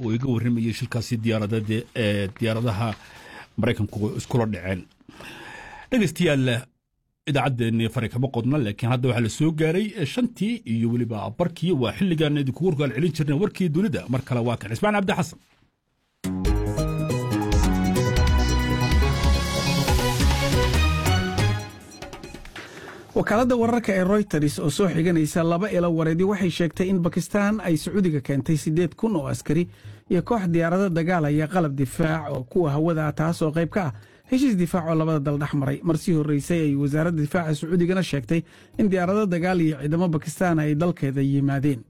oo iga warramayay shilkaasi diyaaradeed ee diyaaradaha maraykanku iskula dhaceen dhegeystayaal idaacaddeenni fari kama qodna laakiin hadda waxaa la soo gaaray shantii iyo weliba barkii waa xilligaan idinkugu horgaal celin jirnay warkii dunida mar kale waa kan cismaan cabdi xasan wakaaladda wararka ee royters oo soo xiganaysa laba ilo wareedi waxay sheegtay in bakistan ay sacuudiga keentay siddeed kun oo askari iyo koox diyaarado dagaalaya qalab difaac oo kuwa hawada taas oo qayb ka ah heshiis difaac oo labada dal dhex maray marsii horreysay ay wasaaradda difaaca sacuudigana sheegtay in diyaarado dagaal iyo ciidamo bakistan ay dalkeeda yimaadeen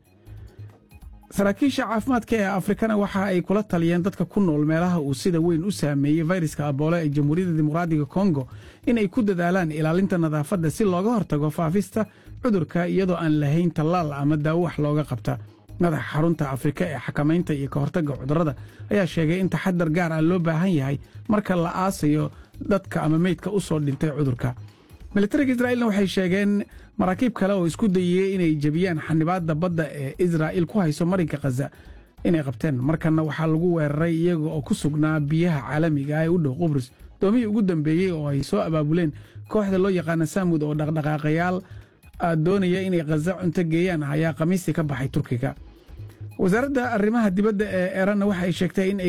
saraakiisha caafimaadka ee afrikana waxa ay kula taliyeen dadka ku nool meelaha uu sida weyn u saameeyey fayraska aboole ee jamhuuriyadda dimuqraadiga kongo in ay ku dadaalaan ilaalinta nadaafadda si looga hortago faafista cudurka iyadoo aan lahayn tallaal ama daawo wax looga qabta madaxa xarunta afrika ee xakamaynta iyo ka hortagga cudurrada ayaa sheegay in taxadar gaar ah loo baahan yahay marka la aasayo dadka ama meydka u soo dhintay cudurka militariga israa'iilna waxay sheegeen maraakiib kale oo isku dayiyey inay jebiyaan xanibaadda badda ee israa'iil ku hayso marinka khaza inay qabteen markanna waxaa lagu weeraray iyaga oo ku sugnaa biyaha caalamiga ah ee u dhow qubrus doomihii ugu dambeeyey oo ay soo abaabuleen kooxda loo yaqaana saamud oo dhaqdhaqaaqayaal doonaya inay khaza cunto geeyaan ayaa khamiistii ka baxay turkiga wasaaradda arrimaha dibadda ee eranna waxa ay sheegtay in ay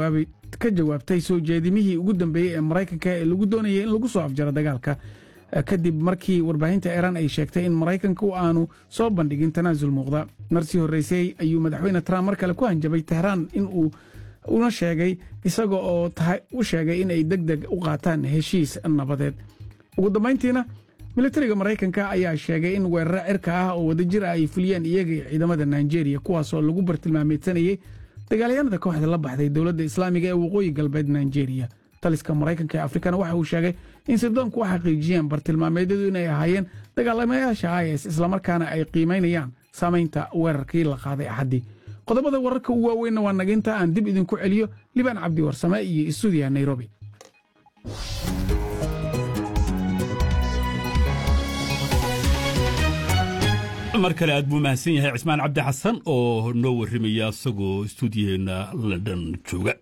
ka jawaabtay soo jeedimihii ugu dambeeyey ee maraykanka ee lagu doonayay in lagu soo afjaro dagaalka kadib markii warbaahinta iiraan ay sheegtay in maraykanku aanu soo bandhigin tanaasul muuqda marsii horreysay ayuu madaxweyne trump mar kale ku hanjabay tehraan in uu una sheegay isaga oo u sheegay in ay deg deg u qaataan heshiis nabadeed ugu dambayntiina militariga maraykanka ayaa sheegay in weeraro cirka ah oo wadajir ah ay fuliyeen iyaga iyo ciidamada nigeria kuwaasoo lagu bartilmaameedsanayey dagaalyahanada kooxda la baxday dowladda islaamiga ee waqooyi galbeed nigeria taliska maraykanka ee afrikana waxa uu sheegay in sirdoonku u xaqiijiyeen bartilmaameedyadu inay ahaayeen dagaalamayaasha is islamarkaana ay qiimaynayaan saamaynta weerarkii la qaaday axaddii qodobada wararka ugu waaweynna waa naginta aan dib idinku celiyo libaan cabdi warsame iyo istuudiya nairobi mar kale aad buu mahadsan yahay cismaan cabdi xasan oo noo warrimaya isagoo istuudiyaheena london jooga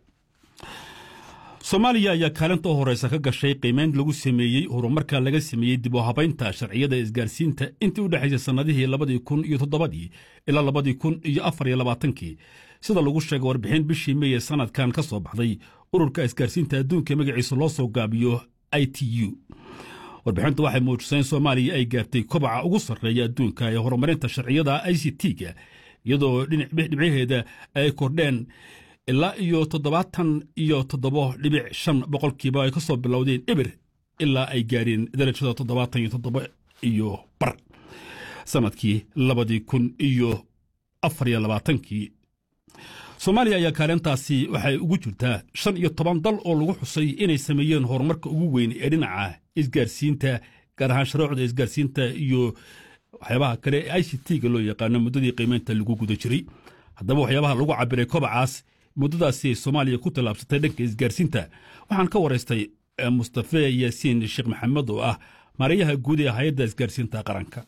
soomaaliya ayaa kaalinta u horeysa ka gashay qiimeyn lagu sameeyey horumarka laga sameeyey dib u habaynta sharciyada isgaarsiinta intii u dhexaysay sannadihii labadii kun iyo toddobadii ilaa labadii kun iyo afar iyo labaatankii sida lagu sheegay warbixin bishii mey ee sannadkan ka soo baxday ururka isgaarsiinta adduunka magaciisa loo soo gaabiyo i t u warbixintu waxay muujisay in soomaaliya ay gaartay kobaca ugu sarreeya adduunka ee horumarinta sharciyada i c t-ga iyadoo dhibcaheeda ay kordheen ilaa iyo toddobaatan iyo toddobo dhibic shan boqolkiiba ay ka soo bilowdeen eber ilaa ay gaareen darajada toddobaatan iyo toddobo iyo bar sannadkii labadii kun iyo afar iyo labaatankii soomaaliya ayaa kaalintaasi waxay ugu jirtaa shan iyo toban dal oo lagu xusay inay sameeyeen horumarka ugu weyn ee dhinaca isgaarsiinta gaar ahaan sharuucda isgaarsiinta iyo waxyaabaha kale ee i c t-ga loo yaqaano muddadii qiimeynta lagu guda jiray haddaba waxyaabaha lagu cabiray kobacaas muddadaasi soomaaliya ku tallaabsatay dhanka isgaarsiinta waxaan ka waraystay mustafe yaasiin sheekh maxamed oo ah maarayaha guud ee hay-adda isgaarsiinta qaranka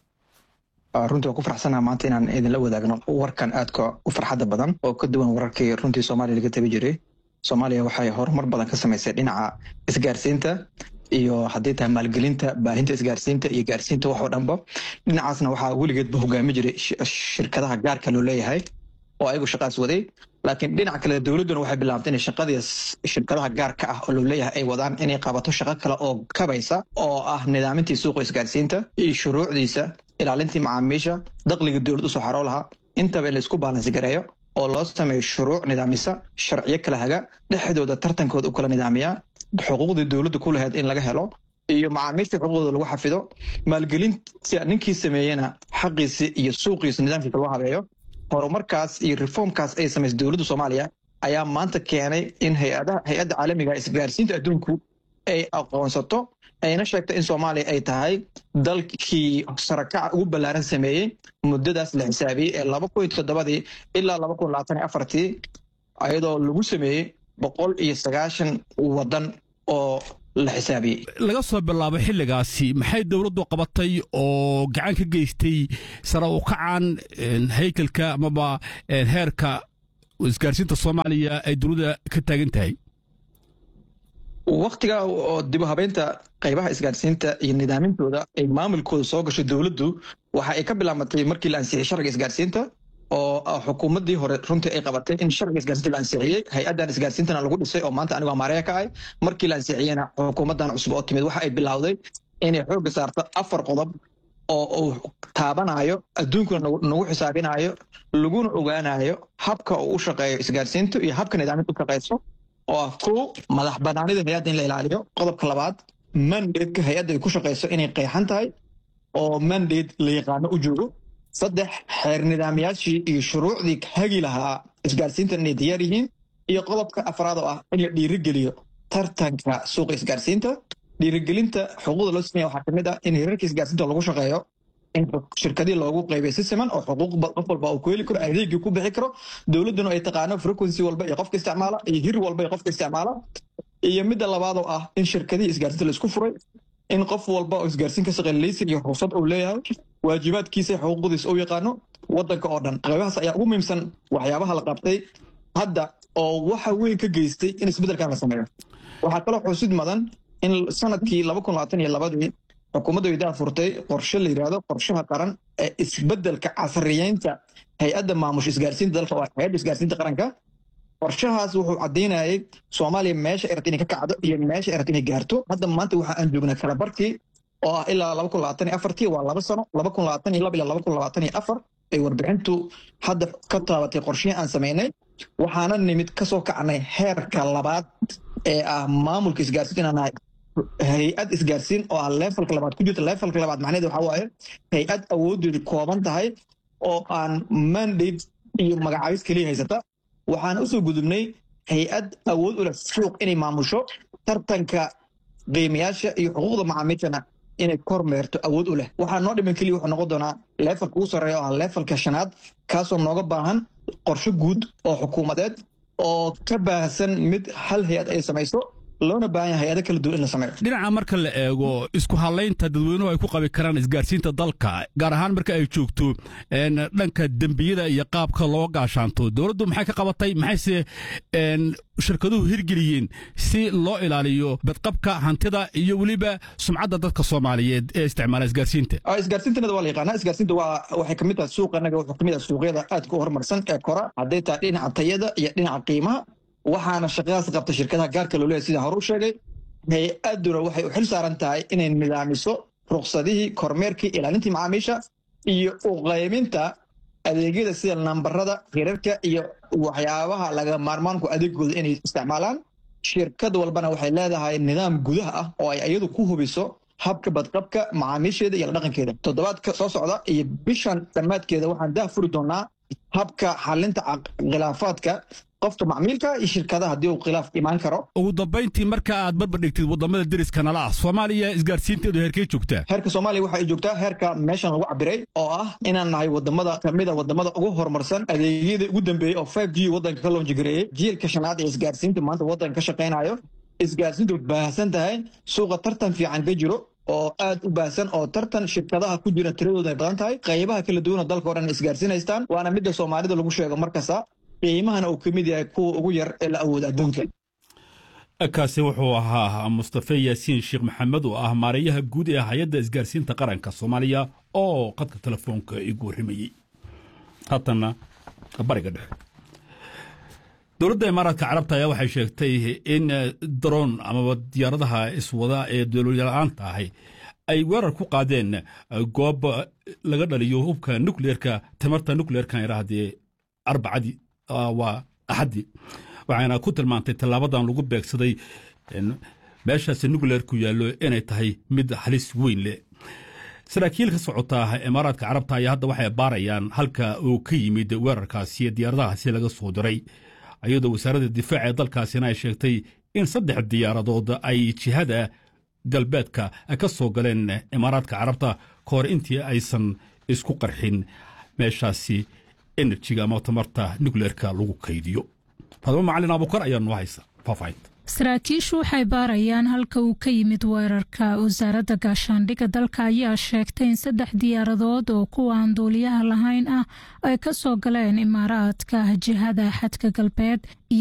runtii waan ku farxsanaha maanta inaan idinla wadaagno warkan aadka u farxadda badan oo ka duwan wararkii runtii soomaaliya laga tabi jiray soomaaliya waxay horumar badan ka samaysay dhinaca isgaarsiinta iyo haddii tahay maalgelinta baahinta isgaarsiinta iyo gaarsiinta wax oo dhanba dhinacaasna waxaa weligeedba hogaami jiray shirkadaha gaarka loo leeyahay oo ayagu shaqaas waday laakiin dhinaca kale dowladduna waxay bilaabtay inay shaqadii shirkadaha gaarka ah oo loo leeyahay ay wadaan inay qabato shaqo kale oo kabaysa oo ah nidaamintii suuqa isgaarsiinta iyo shuruucdiisa ilaalintii macaamiisha dakhliga dowlad usoo xaroo lahaa intaba in laisku baalansi gareeyo oo loo sameeyo shuruuc nidaamisa sharciyo kala haga dhexdooda tartankooda u kala nidaamiyaa xuquuqdii dowladda ku lahayd in laga helo iyo macaamiisha xuquuqdooda lagu xafido maalgelinta ninkii sameeyena xaqiisi iyo suuqiisa nidaamkiisa loo habeeyo horumarkaas iyo reformkaas ay samaysay dowladda soomaaliya ayaa maanta keenay in hay-adda caalamiga isgaarsiinta adduunku ay aqoonsato ayna sheegto in soomaaliya ay tahay dalkii sarakaca ugu ballaaran sameeyey muddadaas la xisaabiyey ee laba kun iyo toddobadii ilaa laba kun labaatan iyo afartii ayadoo lagu sameeyey boqol iyo sagaashan waddan oo la xisaabiyey laga soo bilaabo xilligaasi maxay dowladdu qabatay oo gacan ka geystay sare u kacan haykalka amaba heerka isgaarsiinta soomaaliya ay dunida ka taagan tahay waktiga oo dib u habeynta qaybaha isgaarsiinta iyo nidaamintooda ay maamulkooda soo gashay dowladdu waxa ay ka bilaabatay markii la ansixiyey sharciga isgaarsiinta oo xukuumaddii hore runtii ay qabatay in sharciga isgaarsiinta la ansixiyey hay-addan isgaarsiintana lagu dhisay oo maanta anigoo maareya ka ahay markii la ansixiyeyna xukuumaddan cusub oo timid waxa ay bilowday inay xoogga saarto afar qodob oo uu taabanayo adduunkuna nagu xisaabinayo laguna ogaanayo habka uu u shaqeeyo isgaarsiintu iyo habka nidaaminta u shaqeyso oo ah kow madax banaanida hay-adda in la ilaaliyo qodobka labaad mandate-ka hay-adda ay ku shaqeyso inay qeexan tahay oo mandate la yaqaano u joogo saddex xeer nidaamyaashii iyo shuruucdii hagi lahaa isgaarsiintan inay diyaar yihiin iyo qodobka afraad oo ah in la dhiirigeliyo tartanka suuqa isgaarsiinta dhiirigelinta xuquuqda loo sameeya waxaa kamid ah in hirarka isgaarsiinta lagu shaqeeyo in shirkadii loogu qaybiyo si siman oo xuquuq qof walba uu ku heli karo adeegii ku bixi karo dowladduna ay taqaano frequency walba iyo qofka isticmaala iyo hir walba iyo qofka isticmaala iyo midda labaad oo ah in shirkadii isgaarsiinta la isku furay in qof walba oo isgaarsiin ka shaqeeya laysin iyo ruqsad uu leeyahay waajibaadkiisa xuquuqdiisa uu yaqaano waddanka oo dhan qaybahaas ayaa ugu muhiimsan waxyaabaha la qabtay hadda oo waxa weyn ka geystay in isbeddelkan la sameeyo waxaa kaloo xusid mudan in sanadkii laba kun labaatan iyo labadii xukuumadda weydaha furtay qorshe la yidhaahdo qorshaha qaran ee isbeddelka casriyeynta hay-adda maamusha isgaarsiinta dalka waa hay-adda isgaarsiinta qaranka qorshahaas wuxuu caddaynayay soomaaliya meesha ay rabta inay ka kacdo iyo meesha ay rabta inay gaarto hadda maanta waxa aan joognaa kalabarkii oo ah ilaa laba kun labaatan iyo afartii waa laba sano laba kun labaatan iyo laba ilaa laba kun labaatan iyo afar ay warbixintu hadda ka taabatay qorshihii aan samaynay waxaana nimid kasoo kacnay heerka labaad ee ah maamulka isgaarsiinta inaan nahay hay-ad isgaarsiin oo ah levelka labaad ku jirta levelka labaad macnaheed waxa waaye hay-ad awoodeedu kooban tahay oo aan mandate iyo magacaabis keliya haysata waxaana usoo gudubnay hay-ad awood u leh suuq inay maamusho tartanka qiimayaasha iyo xuquuqda macaamiishana inay kormeerto awood u leh waxaa noo dhiman keliya wuxuu noqon doonaa levelka ugu sarreeya oo ah levelka shanaad kaasoo nooga baahan qorshe guud oo xukuumadeed oo ka baahsan mid hal hay-ad ay samayso loona baahan yahay hay-ado kala duwan in la sameeyo dhinaca marka la eego isku hadlaynta dadweynuhu ay ku qabi karaan isgaarsiinta dalka gaar ahaan marka ay joogto dhanka dembiyada iyo qaabka loo gaashaanto dowladdu maxay ka qabatay maxayse shirkaduhu hirgeliyeen si loo ilaaliyo badqabka hantida iyo weliba sumcadda dadka soomaaliyeed ee isticmaala isgaarsiinta isgaarsiintanada waa la yaqaanaa isgaarsiinta waa waxay kamid tahay suuqa anaga wuxuu kamid ah suuqyada aadka u horumarsan ee kora hadday tahay dhinaca tayada iyo dhinaca qiimaha waxaana shaqadaas qabta shirkadaha gaarka loo leeyahy sidaan hore u sheegay hay-adduna waxay u xil saaran tahay inay nidaamiso ruqsadihii kormeerkii ilaalintii macaamiisha iyo u qayminta adeegyada sida nambarada hirarka iyo waxyaabaha laga maarmaanku adeegooda inay isticmaalaan shirkad walbana waxay leedahay nidaam gudaha ah oo ay iyadu ku hubiso habka badqabka macaamiisheeda iyo la dhaqankeeda toddobaadka soo socda iyo bishan dhammaadkeeda waxaan dah furi doonaa habka xalinta khilaafaadka qofka macmiilka iyo shirkadaha haddii uu khilaaf imaan karo ugu dambayntii marka aad barbardhigtid waddamada deriska nala ah soomaaliya isgaarsiinteedu heerkay joogtaa heerka soomaaliya waxa ay joogtaa heerka meeshan lagu cabiray oo ah inaan nahay wadamada kamida wadamada ugu horumarsan adeegyada ugu dambeeyey oo five g waddanka ka loonjigareeyey jiilka shanaad ee isgaarsiinta maanta waddanka ka shaqaynayo isgaarsiintu baahsan tahay suuqa tartan fiican ka jiro oo aad u baahsan oo tartan shirkadaha ku jira tiradooda ay badan tahay qaybaha kala duwana dalka o dhan isgaarsiinaystaan waana midda soomaalida lagu sheego markasta qiimahana uu ka mid yahay kuwa ugu yar ee la awooda adduunka kaasi wuxuu ahaa mustafe yaasiin sheekh maxamed oo ah maareeyaha guud ee hay-adda isgaarsiinta qaranka soomaaliya oo qadka telefoonka igu warramayey haatanna bariga dhexe dowladda imaaraadka carabta ayaa waxay sheegtay in daroon amaba diyaaradaha iswada ee dowladyala-aanta ahi ay weerar ku qaadeen goob laga dhaliyo hubka nukleerka tamarta nukleerkan idhaahdee arbacadii waa axaddii waxayna ku tilmaantay tallaabadan lagu beegsaday meeshaasi nukleerku yaallo inay tahay mid halis weyn leh saraakiil ka socota imaaraadka carabta ayaa hadda waxay baarayaan halka uu ka yimid weerarkaasi diyaaradahaasi laga soo diray iyadoo wasaaradda difaaca ee dalkaasina ay sheegtay in saddex diyaaradood ay jihada galbeedka ka soo galeen imaaraadka carabta ka hor intii aysan isku qarxin meeshaasi enerjiga ama tamarta nukleerka lagu kaydiyo fadmo macalin abukar ayaa noo haysa faahfaahinta saraakiishu waxay baarayaan halka uu ka yimid weerarka wasaaradda gaashaandhigga dalka ayaa sheegtay in saddex diyaaradood oo kuwa aan duuliyaha lahayn ah ay ka soo galeen imaaraadka jihada xadka galbeed